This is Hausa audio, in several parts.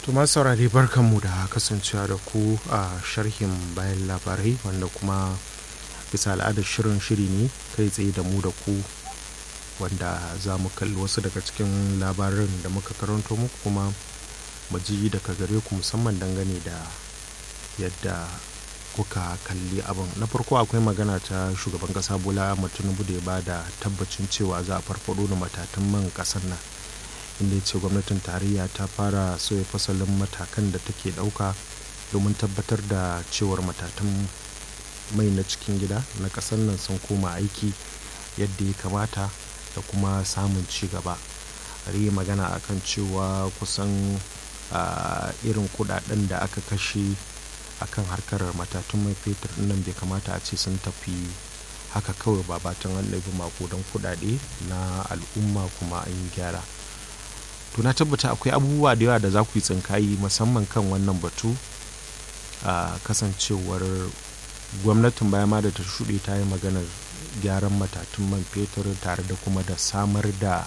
Tuma saurari barkanmu da kasancewa da ku a sharhin bayan labarai wanda kuma bisa al'adar shirin shiri ne kai tsaye da mu da ku wanda za mu kalli wasu daga cikin labarin da muka karanto muku kuma mu ji daga gare ku musamman dangane da yadda kuka kalli abin na farko akwai magana ta shugaban kasa bola tinubu da ya ba da tabbacin cewa za a farfado da matatan man kasar nan inda ya ce gwamnatin tarayya ta fara sauya fasalin matakan da take dauka domin tabbatar da cewar matatan mai na cikin gida na kasar nan sun koma aiki yadda ya kamata da kuma samun ci gaba yi magana akan cewa kusan irin kudaden da aka kashe akan harkar matatun mai fetur nan bai kamata a ce sun tafi haka kawai ba batan an ɗabi makudan kudade na al'umma kuma an yi gyara to na tabbata akwai abubuwa da yawa da za ku yi tsinkayi musamman kan wannan batu a kasancewar gwamnatin baya ma da ta shuɗe ta yi maganar gyaran matatun man fetur tare da kuma da samar da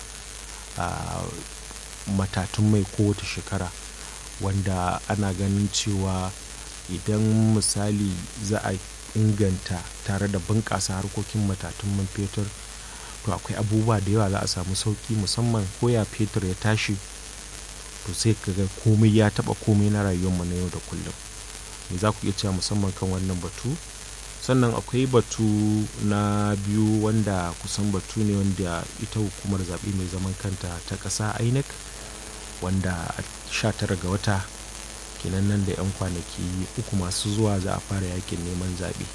matatun mai kowace shekara wanda ana ganin cewa idan misali za a inganta tare da bunƙasa harkokin matatun man fetur to akwai abubuwa da yawa za a samu sauki musamman koya fetur ya tashi to sai ka ga komai ya taba komai na rayuwarmu na yau da kullum me za ku iya cewa musamman kan wannan batu sannan akwai batu na biyu wanda kusan batu ne wanda ita hukumar zaɓe mai zaman kanta ta ƙasa inec wanda a 19 ga wata kenan nan da 'yan kwanaki uku masu zuwa za a fara yakin neman zaɓe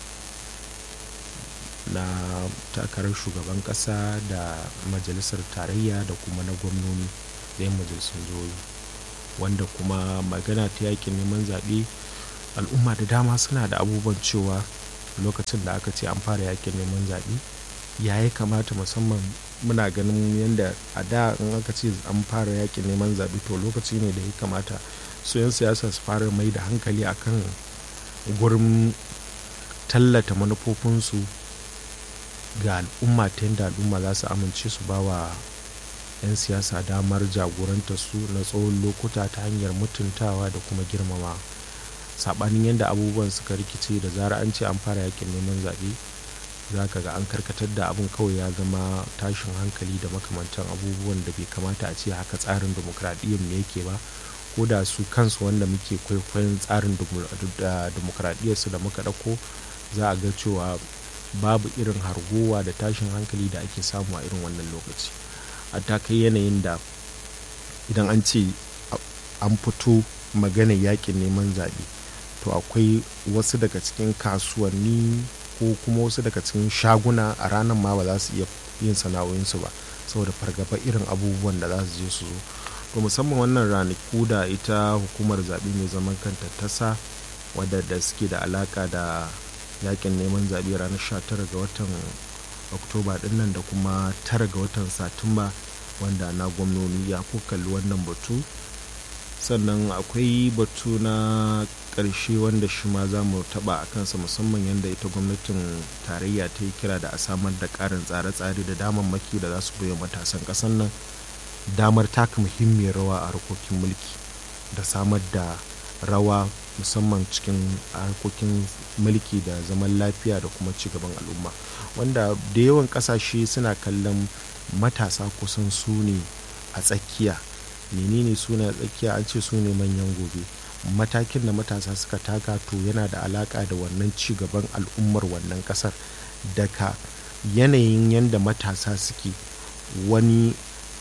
na takarar shugaban ƙasa da majalisar tarayya da kuma na gwamnoni da 'yan majalisun jihohi wanda kuma magana ta yakin neman zaɓe al'umma da dama suna da abubuwan cewa lokacin da aka ce an fara yakin neman zaɓe ya ya kamata musamman muna ganin yadda a da in aka ce an fara yakin neman zaɓe to lokaci ne da ya kamata su 'yan siyasa su fara mai da hankali akan gurin tallata manufofinsu ga al'umma ta yadda al'umma za su amince su ba wa 'yan siyasa damar jagoranta su na tsawon lokuta ta hanyar mutuntawa da kuma girmama saɓanin yadda abubuwan suka rikice da zara an ce an fara yakin neman zaɓe za ka ga an karkatar da abin kawai ya zama tashin hankali da makamantan abubuwan da bai kamata a ce haka tsarin demokradiyyar mu yake ba ko da su kansu wanda muke kwaikwayon tsarin demokradiyyarsu da muka ɗauko za a ga cewa babu irin hargowa da tashin hankali da ake samu a irin wannan lokaci a ta kai yanayin da idan an ce an fito magana yakin neman zaɓe to akwai wasu daga cikin kasuwanni ko kuma wasu daga cikin shaguna a ranar ma ba za su iya yin sana'o'insu ba saboda fargaba irin abubuwan da za su je su zo to musamman wannan ranaku da ita hukumar zaɓe mai zaman kanta ta sa wadda da suke da alaka da yakin neman zaɓe ranar 19 ga watan oktoba dinnan da kuma 9 ga watan satumba wanda na gwamnoni ya kalli wannan batu sannan akwai batu na ƙarshe wanda shi ma za mu taɓa a kansa musamman yadda ita gwamnatin tarayya ta yi kira da a samar da ƙarin tsare-tsare da damammaki da za su bai matasan ƙasar nan damar taka muhimmiyar rawa a harkokin mulki da samar da rawa musamman cikin harkokin mulki da zaman lafiya da kuma cigaban al'umma wanda da yawan kasashe suna kallon matasa kusan su ne a tsakiya menene su ne a tsakiya an ce su ne manyan gobe matakin da matasa suka taka to yana da alaka da wannan cigaban al'ummar wannan kasar daga yanayin yadda matasa suke wani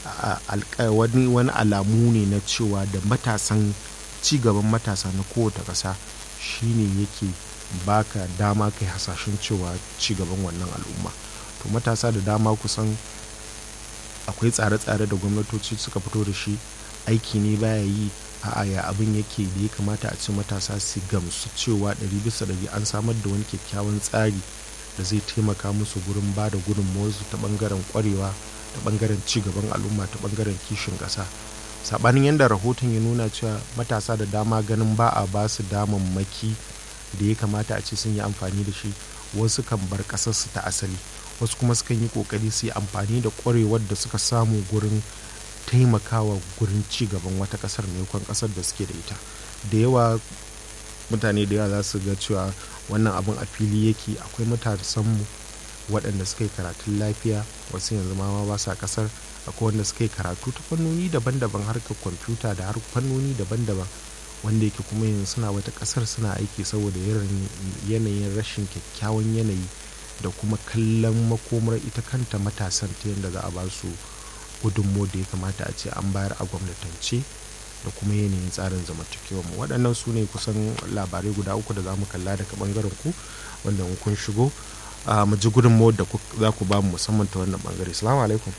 wani alamu ne na cewa da matasan cigaban matasa na kowace ƙasa shine yake baka dama kai hasashen cewa cigaban wannan al'umma to matasa da dama kusan akwai tsare-tsare da gwamnatoci suka fito da shi aiki ne baya yi a ya abin yake da ya kamata a ce matasa su gamsu cewa ɗari bisa ɗari an samar da wani kyakkyawan tsari da zai taimaka musu gurin ba da gudunmawarsu ta ɓangaren ƙwarewa ta ɓangaren cigaban al'umma ta ɓangaren kishin ƙasa saɓanin yadda rahoton ya nuna cewa matasa da dama ganin ba a ba su damammaki da ya kamata a ce sun yi amfani da shi wasu kan bar ƙasarsu ta asali wasu kuma sukan yi ƙoƙari su yi amfani da ƙwarewar da suka samu gurin taimakawa gurin ci gaban wata ƙasar maimakon ƙasar da suke da ita da yawa mutane da yawa za su ga cewa wannan abin a fili yake akwai matasanmu waɗanda suka yi karatun lafiya wasu yanzu ma ba sa ƙasar akwai wanda suka yi karatu ta fannoni daban-daban harkar kwamfuta da har fannoni daban-daban wanda yake kuma yanzu suna wata ƙasar suna aiki saboda yanayin rashin kyakkyawan yanayi da kuma kallon makomar ita kanta matasan ta yadda za a ba su gudunmo da ya kamata a ce an bayar a gwamnatance da kuma yanayin tsarin zamantakewa mu waɗannan su ne kusan labarai guda uku da za mu kalla daga ɓangaren ku wanda in kun shigo mu ji gudunmawar da za ku ba mu musamman ta wannan ɓangare salamu alaikum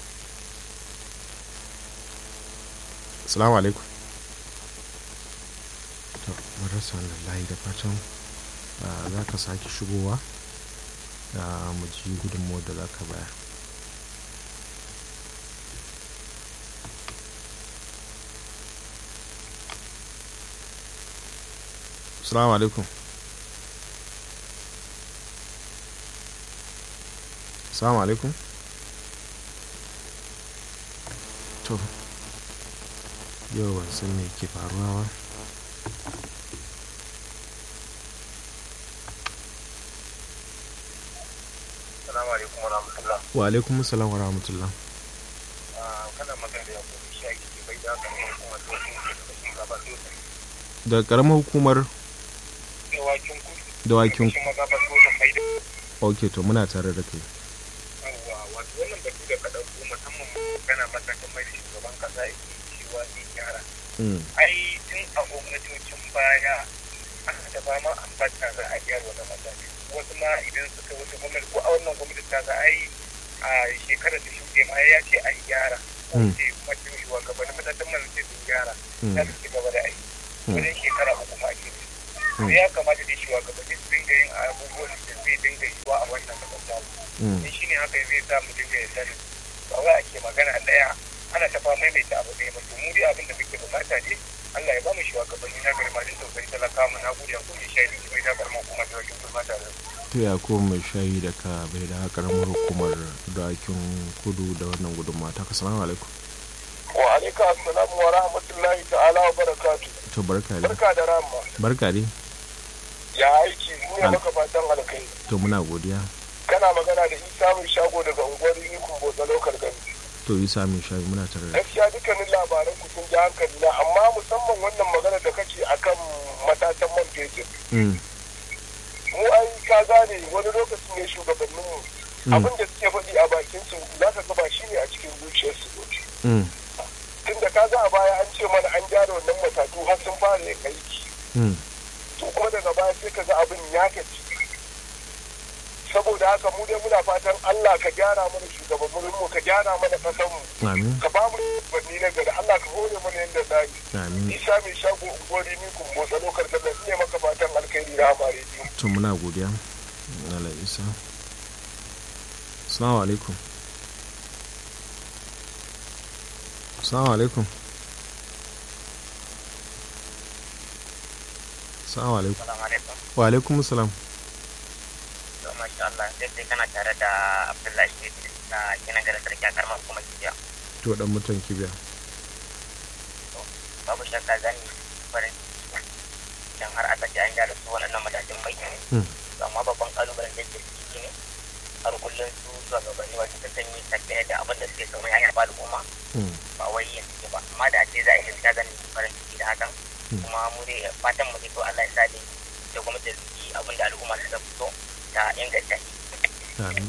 salamu alaikum to rasa wannan layi da fatan za ka sake shigowa mu ji gudunmawar da za ka bayar Assalamu alaikum. Assalamu alaikum. To, yau ban san me ke faruwa ba. Assalamu alaikum wa rahmatullah. Wa alaikum assalam wa rahmatullah. Kana magana da yakubu shi ke bai da kan hukumar dokin da kashin gaba sosai. Daga karamar hukumar Dawakin kudu. dawakin Kashin magaba sosai bai da. ok to muna tare da kai Yawwa wato wannan batu da ka ɗauko musamman magana matakan mai da shugaban kasa yake cewa zai gyara. Mm, Ai tun a gwamnatocin baya aka ta fama ambata za a gyara wani mataki. Wasu ma idan suka wuce gwamnati ko a wannan gwamnati ta ga ai a shekarar da shuɗe ma ya ce a gyara. Ko Mm. ce macin shugabannin matakan mai ce sun gyara. mm, za su ci gaba da aiki Mm. wajen shekara uku ma ke Mm. da ya kamata dai shugabanni su dinga yin abubuwan da zai dinga yiwa a wannan kasar mm, in shi ne haka zai sa mu dinga yadda da ba wai ake magana ɗaya ana ta fama mai ta abu ɗaya ba to mu dai abin da muke bukata ne Allah ya ba mu shugabanni na gari masu tausayi talaka mu na gode ku mai shaidi ki mai da karma kuma da wajen kuma tare da to ya ko mai shayi da ka bai da karamar hukumar dawakin kudu da wannan gudunmawa ta salamu alaikum wa alaikum assalamu wa rahmatullahi ta'ala wa barakatuh to barka dai barka da rama barka dai ya aiki ne Al- maka fatan alkai to muna godiya kana magana da isa mai shago daga unguwar yikun botsa lokal gani to yi sami shayi muna tare da gaskiya dukkanin labaran ku sun ji hankali na amma musamman wannan magana da kake akan matatan man fetur Mm, mu ai ka gane wani lokacin ne shugabannin mu mm, abin da suke faɗi a bakin su za ka ga ba shi ne a cikin zuciyarsu mm, tunda ka ga a baya an ce mana an gyara wannan matatu har sun fara yin aiki mm. to kuma daga baya sai ka ga abin ya tafi saboda haka mu dai muna fatan Allah ka gyara mana shugabannin mu ka gyara mana kasan mu amin ka ba mu shugabanni na gari Allah ka hore mana yadda za yi amin isa mai shago unguwari ni kun motsa lokar tallar ne maka fatan alkhairi na amare biyu to muna godiya Allah isa assalamu alaikum assalamu alaikum assalamu alaikum Assalamu alaikum. wa alaikum assalam To masha Allah, sai dai kana tare da Abdullahi Idris na gina garin sarki a karamar kuma kibiya. to dan mutan kibiya Babu shakka zan yi farin ciki dan har aka ji an gyara su waɗannan matakin mai. Hmm. To amma babban kalubalen da ke ciki ne har kullum su shugabanni wasu sukan yi tafiya da abin da suke so mai hanyar ba al'umma Mm, ba wai yin suke ba amma da ce za a yi gaskiya zan yi farin ciki da hakan Hmm. kuma mu dai fatan mu dai to Allah ya sa dai da gwamnati da su yi abin da al'umma suka fito ta inganta shi. amin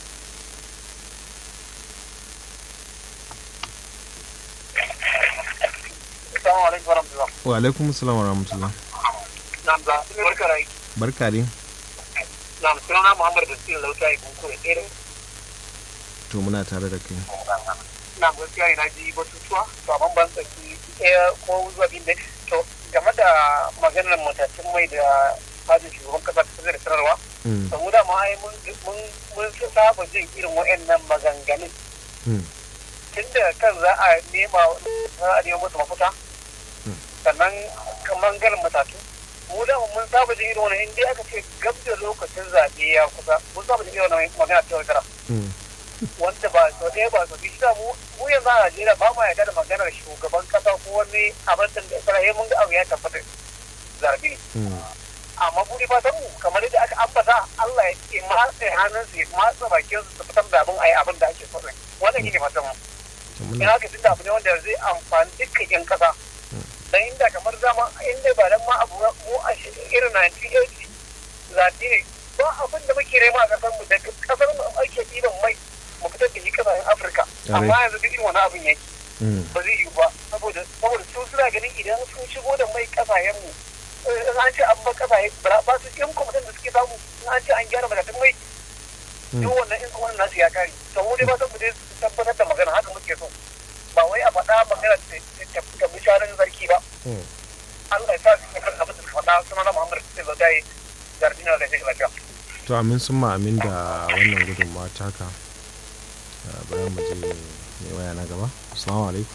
Assalamu alaikum warahmatullah. wa alaikum assalam wa rahmatullah Na ga barka rai. barka dai Na sunana Muhammad da Sina Lauta ya kunkure irin to muna tare da kai na gaskiya ina ji batutuwa to amma ban saki ɗaya ko zuwa biyu da to game da maganar matakin mai da fadin shugaban kasa ta da sanarwa Mm, saboda ma ai mun mun mun saba jin irin wa'annan maganganun mm, tunda kan za a nema za a nema musu mafita Hmm. sannan kamar ganin matatu mu da mun saba jin irin wannan in dai aka ce gab da lokacin zaɓe ya kusa mun saba jin irin wannan magana ta yaudara mm, wanda ba so ɗaya ba so biyu mu mu yanzu a Najeriya ba ma yarda da maganar shugaban kasa ko wani abin da Isra'ila mun ga abu ya tabbata zabe amma buri fatan mu kamar yadda aka ambata Allah ya ce matsa hannun su ya matsa bakin su su fitar da abin ayi abin da ake so wannan shine fatan mu in haka tunda abu ne wanda zai amfani dukkan yan kasa dan inda kamar zama inda ba dan ma abu mu a irin 1980 zaɓe ne ba abin da muke rema a kasar mu daga kasar mu ake ɗiban mai mu fitar da shi kasashen Afirka amma yanzu duk irin wani abin yake ba zai yi ba saboda saboda su suna ganin idan sun shigo da mai kasashen mu in an ce an ba kasashe ba su yan kwamitin da suke samu in an ce an gyara madatun mai duk wannan in kuma nasu ya kare to mu dai ba san mu dai tabbatar da magana haka muke so ba wai a faɗa magana ta bisharin zarki ba Allah ya sa su kan abin da suka faɗa suna na Muhammad sai ba dai jardina da shi lafiya to amin sun ma amin da wannan gudunmawa taka bari mu je mai waya na gaba assalamu alaikum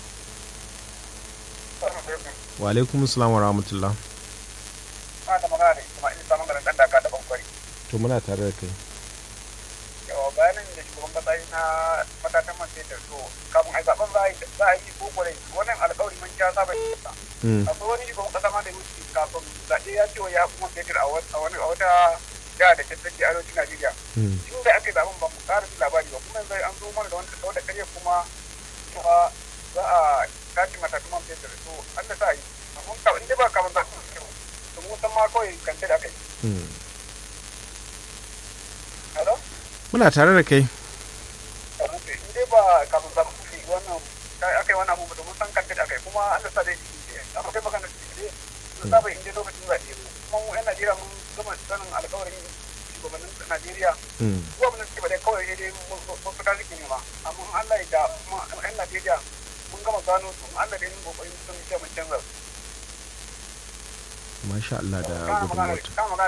wa alaikum assalam wa rahmatullah da magana da Ismail Samun garin dan daka da bankwari to muna tare da kai yawa bayanin da shugaban kasa yi na matatan man fetur to kafin a zaben za a yi za a yi ko kwarai wannan alƙawari mun ja saba yi sa akwai wani shugaban kasa ma da wuce kafin zaɓe ya ce wa ya kuma fetur a wani a wata jiha da tattaki arewacin Najeriya tun da aka yi zaben ba mu ƙara jin labari ba kuma yanzu an zo mana da wani wata ƙarya kuma cewa za a tashi matatan man fetur to an da sa yi amma in dai ba kafin zaɓen to mun san ma kawai kance da aka yi. Hello? muna tare da kai in dai ba kafin zaɓen kuɗi wannan aka yi wannan abubuwa domin san kance da aka yi kuma an da sa dai amma kai magana da ne sun saba in dai lokacin zaɓe kuma mu 'yan Najeriya mun gama sanin alƙawarin shugabannin Najeriya su abin da suke ba dai kawai dai mun fita suke nema amma Allah ya da kuma 'yan Najeriya mun gama gano su Allah da yin kokarin sun ce mun canza su. masha Allah da gudunmuwar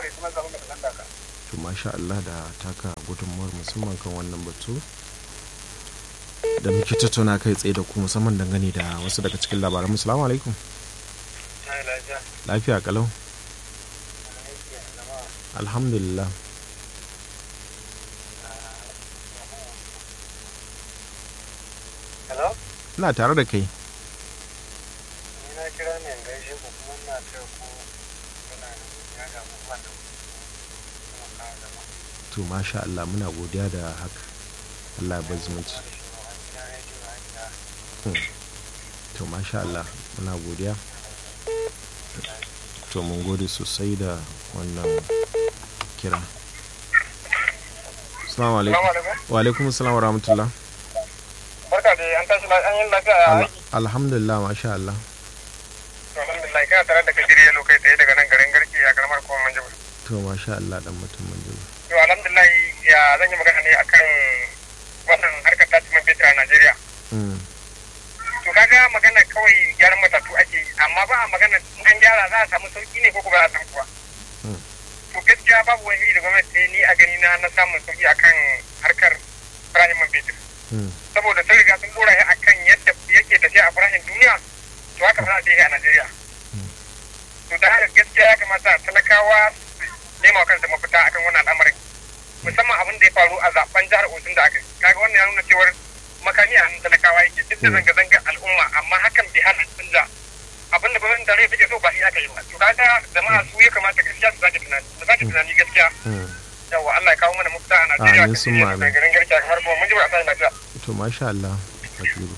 to masha Allah da taka gudunmuwar musamman kan wannan batu da muke tattauna kai tsaye da ku musamman dangane da wasu daga cikin labaran assalamu alaikum lafiya kalau alhamdulillah ina tare da kai ina kira ne gaishe ku kuma ina taya ku kuna da ya ga mu wanda to masha Allah muna godiya da haka Allah ya bar zumunci to masha Allah muna godiya to mun gode sosai da wannan kira assalamu alaikum wa alaikum assalam wa rahmatullah barka da an tashi an yi lafiya alhamdulillah masha Allah alhamdulillah kana tare da kadiri yalo kai tsaye daga nan garin garki a karamar kuma manjibir to masha Allah dan mutum manjibir to alhamdulillah ya zan yi magana ne akan wannan harkar tasirin fetur a Najeriya to kaga magana kawai gyaran matatu ake yi amma ba a magana an gyara za a samu sauki ne ko ba a samu kuwa to gaskiya babu wani iri da gwamnati ni a gani na na samun sauki akan harkar farashin man fetur saboda sun riga sun dora shi akan yadda yake tafiya a farashin duniya to haka za a je a Najeriya to da haka gaskiya ya kamata talakawa nema kansa mafita akan wannan al'amarin musamman abin da ya faru a zaben jihar Osun da aka yi kaga wannan ya nuna cewar makami a hannun talakawa yake duk da zanga-zangar al'umma amma hakan bai hana canza abin da gwamnatin tarayya take so ba shi aka yi ba to kaga jama'a su ya kamata gaskiya su sake tunani su sake tunani gaskiya yawa Allah ya kawo mana mafita a Najeriya Amin sun ma da garin garki a kamar kuma mun ji ba a sa lafiya to masha Allah Kabiru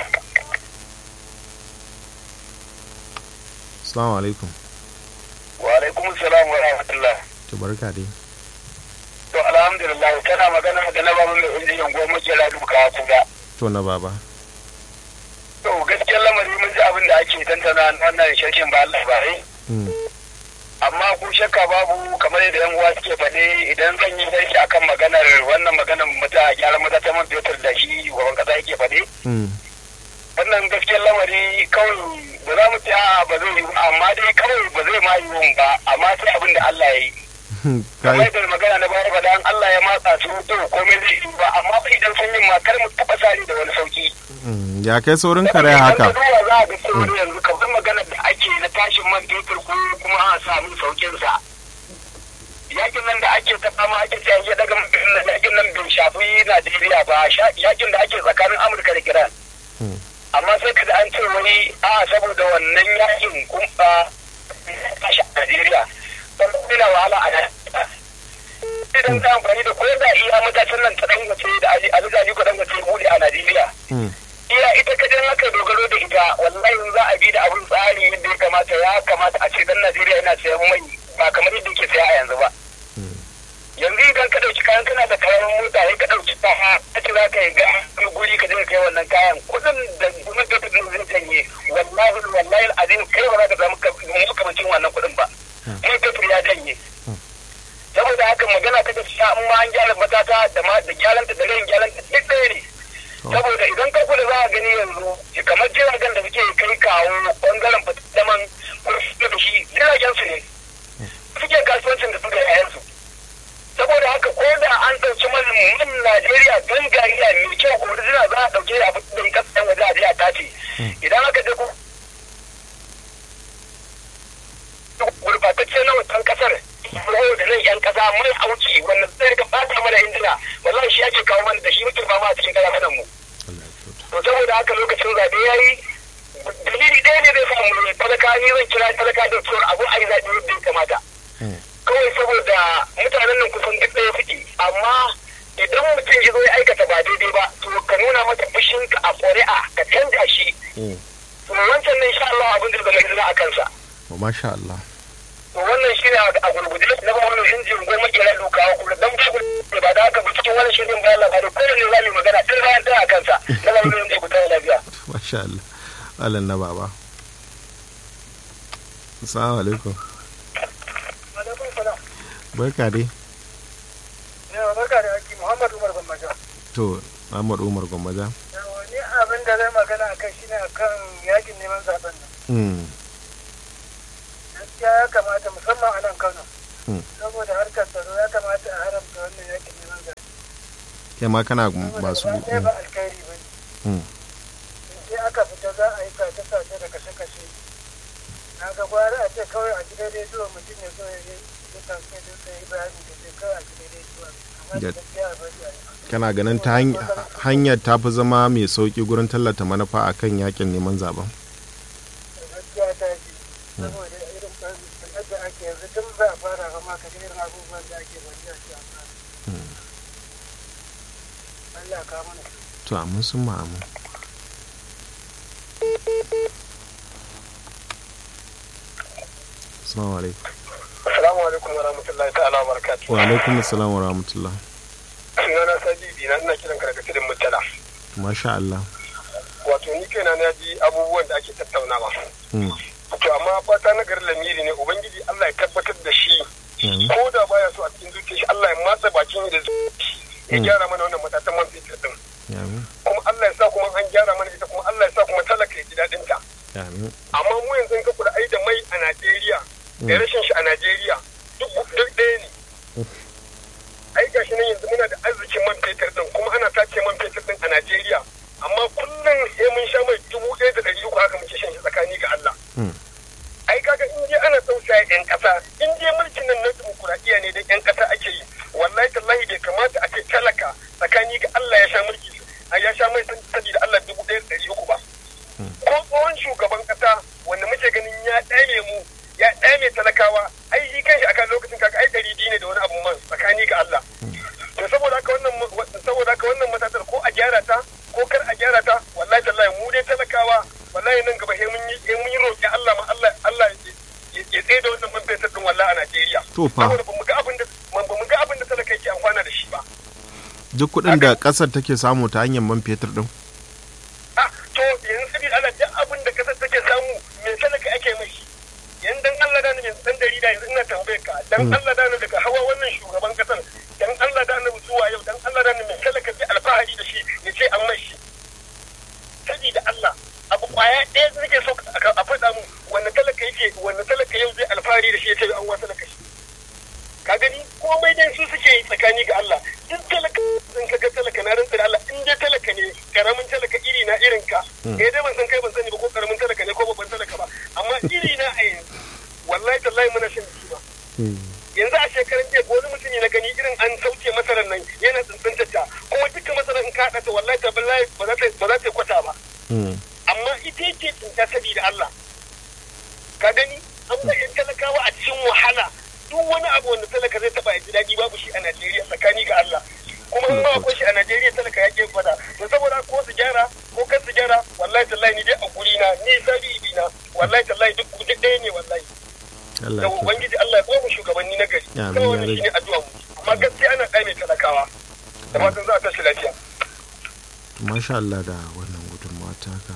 Assalamu alaikum wa alaikum salam wa rahmatullah to barka dai to alhamdulillah kana magana da na babu mai injiniyan goma jira duka kuma to na baba to gaskiyar lamari mun ji abin da ake tantana wannan shirkin ba labarai amma ku shakka babu kamar yadda yan uwa suke faɗe idan zan yi sarki akan maganar wannan maganar mata gyaran mata ta man fetur da shi shugaban kasa yake faɗe wannan gaskiyar lamari kawai ba za mu ce a ba zai yi amma dai kawai ba zai ma yi ba amma sai abin da Allah ya yi kamar yadda magana na bayar faɗa an Allah ya matsa su to komai zai yi ba amma ba idan sun yi ma kar mu taɓa sari da wani sauki ya kai saurin kare haka Idan ka duba za a ga cewa yanzu kamar maganar da ake na tashin man fetur ko kuma a samu saukin sa yakin nan da ake ta fama ake ta ya daga mutum nan yakin nan bai shafi Najeriya ba sha- yakin da ake tsakanin Amurka da Iran Mm. amma sai kada an ce wani a saboda wannan yakin kun ba tashi a Najeriya sannan ina wahala a Najeriya idan ta amfani da ko da iya matakin nan ta dangace da Ali Ali Gali ko dangace bude a Najeriya Mm. iya ita kadan haka dogaro da ita wallahi in za a bi da abin tsari yadda ya kamata ya kamata a ce dan Najeriya yana sayan mai ba kamar yadda yake saya a yanzu ba Mm. yanzu idan ka dauki kayan kana da kayan mota sai ka dauki kaya ka ce za ka yi ga wani guri ka je ka kai wannan kayan kudin da gwamnati ta zai janye wallahi wallahi azim kai ba za ka samu makamancin wannan kudin ba mai fetur ya janye saboda haka magana ta gaskiya in ma an gyara matata da ma da gyaranta da rayin gyaranta duk ɗaya ne saboda idan ka kula za a gani yanzu kamar jiragen da suke kai kawo bangaren fitaman kurfi da shi jiragen su ne suke kasuwancin da suka yayan su saboda haka ko da an ɗauki man man Najeriya gangariya mai kyau ko original za a ɗauke a fitar da kasan waje a je a tace idan aka je ko gurbatacce na wancan kasar yau da nan yan kasa mai auki wanda zai rika bata mana injina wallahi shi ake kawo mana da shi muke fama a cikin kasa mu Allah ya kyauta. to saboda haka lokacin zaɓe ya yi dalili ɗaya ne zai samu ne talaka ni zan kira talaka da tsoron abu a yi zaɓe yadda ya kamata Mm. kawai saboda mutanen nan kusan duk ɗaya suke amma idan mutum ya zo ya aikata ba daidai ba to ka nuna masa fushinka a ƙuri'a ka canja shi Mm. to wancan ne insha Allah abin da zama izina a kansa Wa masha Allah. to wannan shi ne a gurguje na ba wannan injin goma kira dukawa kuma dan ba ba da haka ba cikin wannan shirin bayan labarai kowanne za mu yi magana ɗin bayan ɗaya a kansa na ba wannan injin gudanar lafiya. Masha Allah. Allah na baba. Assalamu alaikum. Alaikum salam. Barka dai. Yawa barka da aiki Muhammad Umar Bambaja. To, Ahmad Umar Gwammaja. Yawa ni abin da zai magana a kai shine akan yakin neman zaben nan. Mm. Gaskiya ya kamata musamman a nan Kano. Mm. Saboda harkar tsaro ya kamata a haramta wannan yakin neman zaben. Kai ma kana Saboda ba su. gaba ɗaya ba alkhairi ba ne. Mm. sai aka fita za a yi sace-sace da kashe-kashe na ga gwara a ce kawai a gidan rediyo mutum ya zo ya yi ya kamfe da sai yi bayani da sai kawai a gidan rediyo amma da Da- gaskiya a bari a yi Kana ganin ta hany- hanyar ta fi zama mai sauki gurin tallata manufa a kan yakin neman zaben. da gaskiya ta ji saboda irin ɓarnar da ake yanzu tun ba a fara ba ma ka ga irin abubuwan da ake bari a ce a fara Allah ka mana To, amin sun ma'amu. Assalamu alaikum. Assalamu alaikum wa rahmatullahi ta'ala wa barakatuhu Wa alaikum assalam wa rahmatullah. sunana Sabibi na ina kiran ka daga cikin mutala Masha Allah. wato ni kaina na ji abubuwan da ake tattaunawa Mm. to amma fata na garin lamiri ne ubangiji Allah ya tabbatar da shi Amin. ko da baya so a cikin zuciya shi Allah ya matsa bakin da zuciya ya Mm. gyara mana wannan matatan man fetur din Amin. kuma Allah ya sa kuma an gyara mana ita kuma Allah ya sa kuma talaka ya ji daɗin ta Amin. amma mu yanzu in ka kula ai da mai a Najeriya da Mm. rashin shi a Najeriya duk duk ɗaya ne ai gashi nan yanzu muna da arzikin man fetur din kuma ana tace man fetur din a Najeriya amma kullum sai mun sha mai dubu ɗaya da ɗari uku haka muke shan shi tsakani ga Allah Mm. ai kaga in dai ana tausaya yan kasa in dai mulkin nan na dimokuraɗiyya ne da yan kasa ake yi wallahi tallahi bai kamata a ce talaka tsakani ga Allah ya sha mulki a ya sha mai sani da Allah dubu ɗaya da ɗari uku ba ko tsohon shugaban kasa wanda muke ganin ya ɗame mu ya ɗame talakawa ai shi kanshi akan lokacin kaga ai ɗari biyu ne da wani abu man tsakani ga Allah to saboda haka wannan saboda haka wannan matatar ko a gyara ta ko kar a gyara ta wallahi tallahi mu dai talakawa wallahi nan gaba sai mun yi sai mun yi roƙi Allah ma Allah Allah ya ya tsaye da wannan man fetur din wallahi a Najeriya To fa. saboda bamu ga abin da bamu ga abin da talaka yake amfana da shi ba Duk kuɗin da ƙasar take samu ta hanyar man fetur ɗin. ah to yanzu sabida Allah duk abin da kasar take samu me talaka ake mai shi yanzu dan Allah da yanzu dan dari da yanzu ina tambayar ka dan Mm. Allah da daga hawa wannan shugaban kasar dan Allah da annabi zuwa yau dan Allah da me talaka zai alfahari da shi ya ce an mai shi sabida Allah abu kwaya ɗaya da nake so a a faɗa mu wanda talaka yake wanda talaka yau zai alfahari da shi ya ce an wasa talaka shi ka gani komai dai su suke yi tsakani ga Allah duk talaka zan ka ga talaka na rantsa da Allah in dai talaka ne karamin talaka iri na irin ka eh dai ban san kai ban sani ba ko karamin talaka ne ko babban talaka ba amma iri na a yanzu wallahi tallahi muna shan jiki ba yanzu a shekaran jiya ko ka gani an ba yan talakawa a cikin wahala duk wani abu wanda talaka zai taba ya ji daɗi babu shi a Najeriya tsakani ga Allah kuma in ma akwai shi a Najeriya talaka ya ke fada to saboda ko su gyara ko kan su gyara wallahi tallahi ni dai a guri na ni sabi na wallahi tallahi duk duk ɗaya ne wallahi Allah da ya ubangiji Allah ya ba mu shugabanni na gari Amin, kawai wannan ya shine addu'a mu amma gaskiya ana kai mai talakawa da fatan za a tashi lafiya masha Allah da wannan gudunmawa taka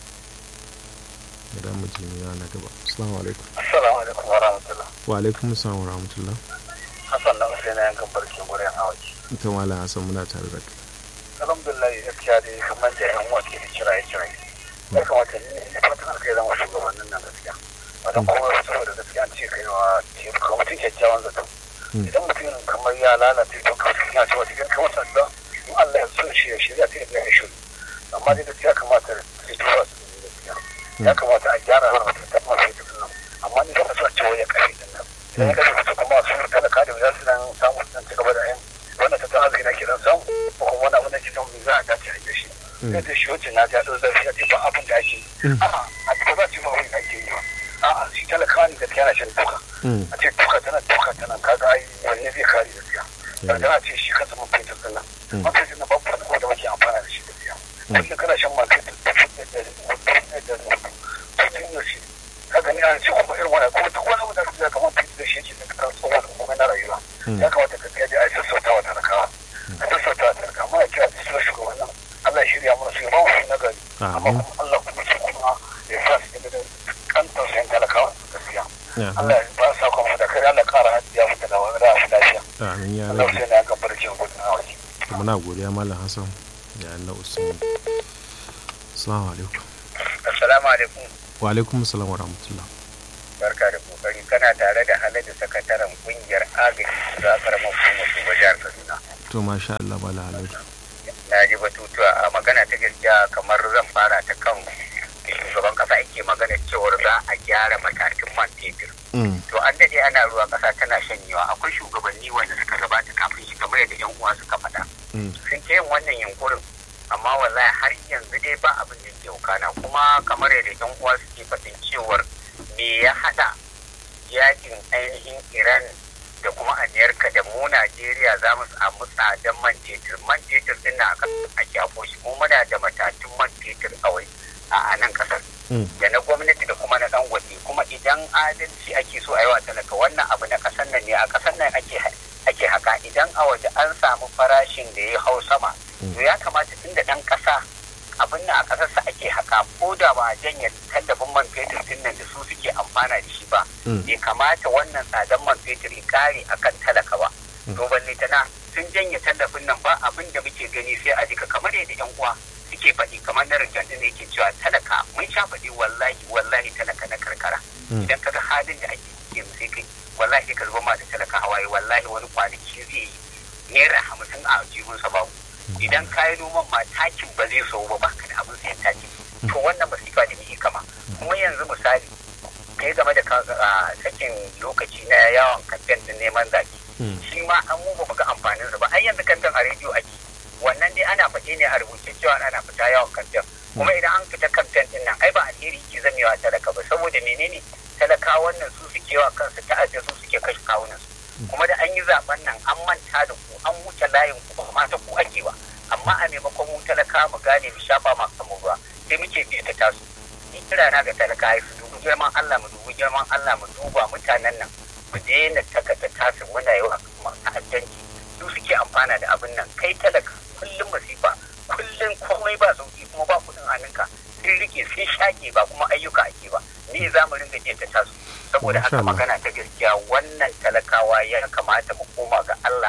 da mu ji ni na gaba assalamu alaikum assalamu alaikum wa rahmatullah wa alaikum assalam wa rahmatullah Hassan na Hussein yankan barkin gurin hawaji ita malam Hassan muna tare da kai alhamdulillah gaskiya dai kamar da yan uwa ke da kiraye kiraye ya kamata ne ya fatan alkai zama shugabannin nan gaskiya wata kuma saboda gaskiya an ce kai wa ka mutum kyakkyawan zato Mm. idan mutum kamar ya lalace to kawai ya ce wata kan wata da in Allah ya so shi ya shirya ta yadda ya shiru amma dai gaskiya kamata su tura su da gaskiya ya kamata a gyara mana mutum ta masu yi nan amma ni kana so a ce wai ya kashe din nan idan ya kashe su kuma su talaka da za su nan samu su nan ci gaba da yin wannan tattalin arziki na ke dan samu ko kuma wani abu da ke don za a dace a yi shi sai da shi wacce na ta ɗau zafi ya ce ba abin da ake yi a'a a cikin za su yi ma wani da ake yi ba a'a shi talakawa ne gaskiya na shan duka Mm. a ce duka tana duka tana kaga ai wanne zai kare gaskiya da tana ce shi kansa man fetur din nan man fetur na babu wani da muke amfana da shi gaskiya kullum kana shan man fetur da da da da da da tun yau shi ka gani an ce kuma irin wani kuma duk wani abu da ka zaka man fetur da shi yake da kan tsohon kuma na rayuwa ya kamata gaskiya dai a sassauta wa talakawa a sassauta wa talakawa amma ya kira da su shugabannin Allah ya shirya mana su ya ba mu su na gari amma Amin. kuma Allah kuma su kuma ya sa su da kantar sayan talakawa gaskiya Ya, Allah ya ba sa kuma da kai Allah kara ya fita da wani ra'a lafiya. amin ya Allah rabu sai na ga barkin gudun a waje. muna godiya malam Hassan da Allah Usman assalamu alaikum Assalamu alaikum. wa alaikum assalam wa rahmatullah Barka da kokari kana tare da Haladu sakataren kungiyar agaji da karamar hukumar su jihar Kaduna. to masha Allah malam Haladu Na ji batutuwa a magana ta gaskiya kamar zan fara ta kan shugaban kasa yake magana cewar za a gyara matakin man fetur. Mm. to an daɗe ana ruwa ƙasa tana shanyewa akwai shugabanni wanda suka gabata kafin shi kamar yadda yan uwa suka faɗa Mm. sun ke yin wannan yunkurin amma wallahi har yanzu dai ba abin da ke wakana kuma kamar yadda yan uwa suke faɗin cewar me ya haɗa yakin ainihin iran da kuma amerika da mu najeriya za mu samu tsadan man fetur man fetur din na ake afo shi mu muna da matatun man fetur a wai a nan kasar Mm. da na gwamnati da kuma na dan waje kuma idan adalci ake so a yi wa talaka wannan abu na kasar nan ne a kasar nan ake ake haka idan a waje an samu farashin da ya hau sama to ya kamata tun da dan kasa abin nan a kasarsa ake haka ko da ba a janye tallafin man fetur din nan da su suke amfana da shi ba Mm. bai kamata wannan tsadan man fetur ya kare akan talaka ba to balle tana sun janye tallafin nan ba abin da muke gani sai a jika kamar yadda yan uwa suke faɗi kamar na rinjan da yake cewa talaka mun sha faɗi wallahi wallahi talaka na karkara Mm. idan kaga halin da ake ciki yanzu sai kai wallahi ka zuba ma da talaka hawaye wallahi wani kwanaki zai yi naira hamsin a jihunsa babu idan ka yi noman ma takin ba zai so ba baka da abin sayan taki to wannan masifa da muke kama kuma yanzu misali kai game da ka- a, sakin lokaci na yawon kamfen din neman zaki Mm. shi ma an mu ba mu ga amfanin sa ba ai yanzu kamfen a rediyo ake wannan dai ana faɗi ne a rubuce cewa ana fita yawon kamfen kuma idan an fita kamfen din nan ai ba alheri ke zamewa talaka ba saboda menene talaka wannan su suke wa kansu ta'adda su suke kashe kawunan su kuma da an yi zaben nan an manta da ku an wuce layin ku ba ma ta ku ake ba amma a maimakon mu talaka mu gane mu shafa ma kanmu ruwa sai muke biya ta tasu ni kira na ga talaka su dubi girman Allah mu dubi girman Allah mu duba mutanen nan mu daina takata tasu muna yi wa ta'addanci su suke amfana da abin nan kai talaka kullum masifa kullum komai ba sauki kuma ba kudin hannunka sun rike sun shage ba kuma ayyuka ake ba ni za mu ringa biya ta tasu saboda Masha haka Allah. magana ta gaskiya wannan talakawa ya kamata mu koma ga Allah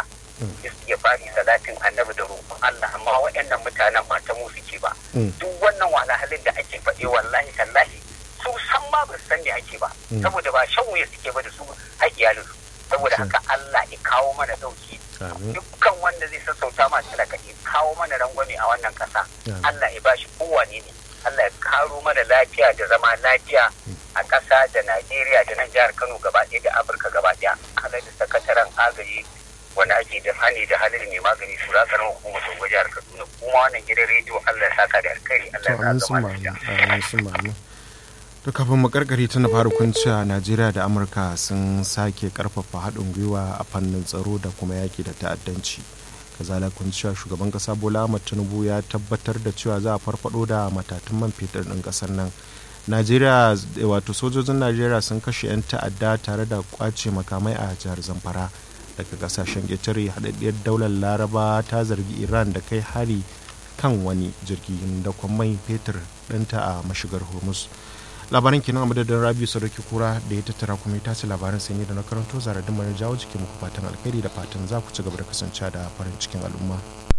ya fari salatin annabi da roƙon Allah amma waɗannan mutanen ba ta mu suke ba Mm. duk wannan wahalhalin da ake faɗi wallahi tallahi su san ma ba su san me ake ba Mm. saboda ba shan wuya suke ba da su har iyalinsu saboda haka Allah ya kawo mana dauki Amin. dukkan wanda zai sassauta ma talaka ya kawo mana rangwame a wannan kasa Amin. Allah ya bashi kowane ne Allah ya karo mana lafiya da zama lafiya a ƙasa da Najeriya da nan jihar Kano gaba ɗaya da Afirka gaba ɗaya Allah da sakataren agaji wanda ake da hani da halin mai magani su rakar hukumar Sogo jihar Kaduna kuma wannan gidan rediyo Allah ya saka da alkhairi Allah to ya amin saka sun mana ma'amin lafiya. amin sun ma'amin to kafin makarkari tana fara kunciya najeriya da amurka sun sake karfafa haɗin gwiwa a fannin tsaro da kuma yaki da ta'addanci kazala kunciya shugaban kasa bola ahmad tinubu ya tabbatar da cewa za a farfado da matatun man fetur ɗin ƙasar nan najeriya wato sojojin najeriya sun kashe 'yan ta'adda tare da kwace makamai a jihar zamfara daga kasashen ƙetare haɗaɗɗiyar daular laraba ta zargi iran da kai hari kan wani jirgin da mai fetur ɗinta a mashigar hormuz labaran kenan a madadin rabiu sadauki kura da ya tattara kuma ya tace labaran sanyi da na karanto zaradin mana jawo jikin muku fatan alkhairi da fatan za ku ci gaba da kasancewa da farin cikin al'umma